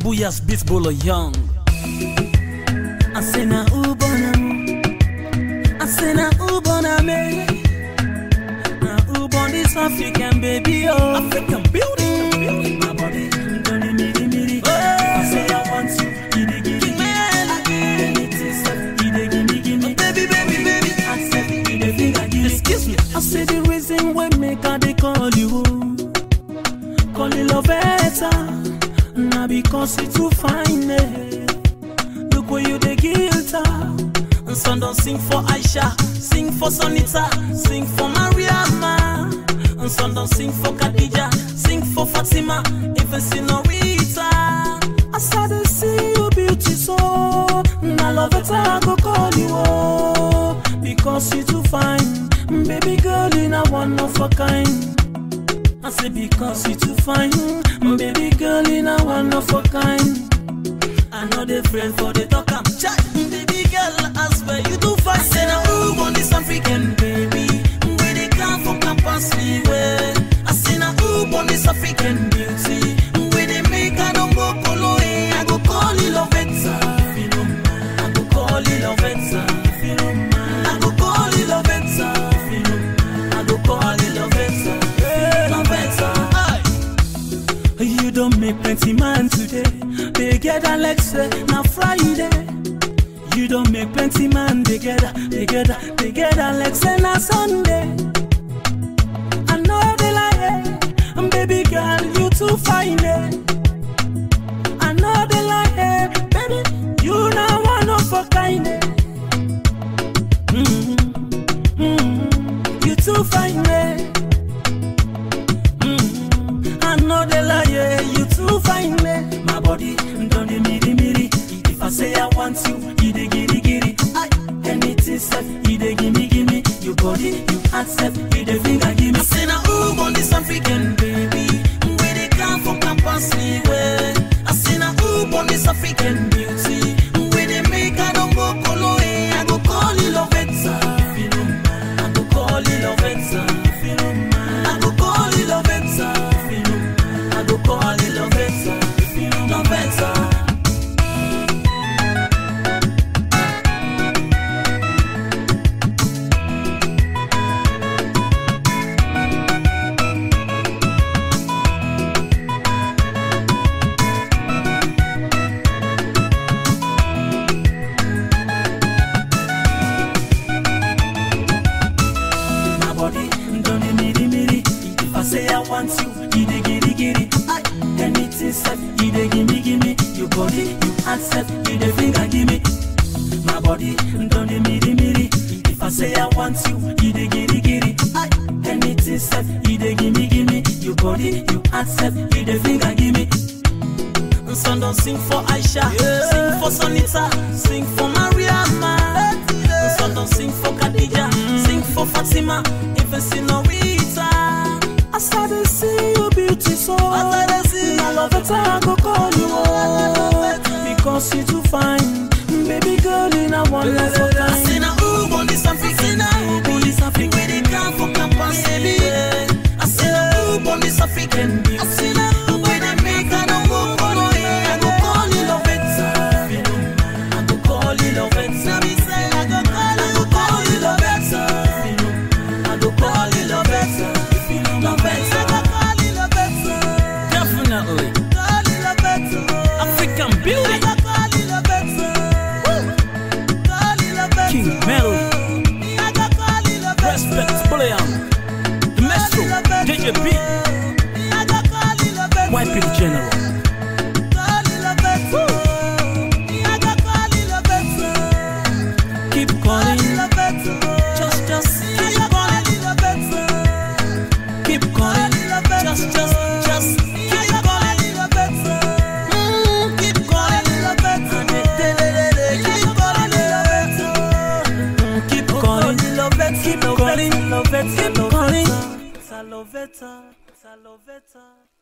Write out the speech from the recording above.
Booyah's Beats Bolo Young. I say na ubona I say na ubona me. Na ubon this African baby oh. African beauty, beauty. My body don't miri miri. I say I want you, you dey give me. Anything self, you dey give me, give me. Baby, baby, baby. I said you dey finger give me. Excuse me. I say the reason why make I dey call you. oh. Call you love better. Now because you too fine, eh. Look where you the guitar. And son don't sing for Aisha, sing for Sonita, sing for Mariama. And son don't sing for Khadija, sing for Fatima, even Senorita. I saw to see you beauty so. Now love it, I go call you oh, because you too fine, baby girl, in a one of a kind. I say because you too fine, baby girl, in a one of a kind. I know they friend for the talk am chat. Baby girl, I swear you do fine. I say now who want this African baby? Where they come from campus me way. I say now who want this African beauty? Where they make I don't go colo eh. I go call it love it. If you don't mind, I go call it love it. If you don't mind, I go call it love it. If you don't mind, I go call it love it. Love it. Aye. You don't make plenty man today. They get Alexa now Friday. You don't make plenty man they get they get they get Alexa now Sunday. I know they lie, eh. baby girl, you too fine. Eh. I know they lie, eh. baby, you not one of a kind. Eh. Mhm, mhm, You too fine. Eh. Mm, I know the lie, yeah, you too fine, me. My body don't dey miri miri. If I say I want you, you dey giri giri. Aye, anything said, you dey gimme gimme. Your body, you accept, you dey finger gimme. I say now who want this African baby? Where they come from campus me way. I say now who want this African beauty? Where they make I don't go colo eh. I go call you love it, if you don't mind. I go call you love it, if you don't mind. I go call you love it, if you don't mind. I go call you love it, if you don't love it. my body don't dey miri miri. If I say I want you, you dey giri giri. Aye, anything said, you dey gimme gimme. Your body, you accept, you dey finger gimme. My body don't dey miri miri. If I say I want you, you dey giri giri. Aye, anything said, you dey gimme gimme. Your body, you accept, you dey finger gimme. Son don't sing for Aisha, sing for Sonita, sing for Mariama. Son don't sing for Khadija, sing for Fatima, even Senorita. I saw to see you beauty so. I saw to see I love it, I go call you oh, because you too fine, baby girl in a one of a kind. I say now who want this African? Who want this African? Where they come from campus, baby? I say now who want this African? I say now who where they make I don't go colo eh. I go call you love it, if you don't mind. I go call you love it. Now me say I go call, I go call you love it, if you don't mind. I go call you love it, if you don't love it. I go call you love it, definitely. Call you love it, African beauty. I go call you love it, call you love it. King Melody. I go call you love it. Respect William. The Maestro. DJ B. I go call you love it. White People General. Keep calling, just, just keep calling, keep calling, just, just, just keep calling, Mm, keep calling, Adelelele, keep calling, Mm, keep calling, keep calling, keep calling. Saloveta, Saloveta.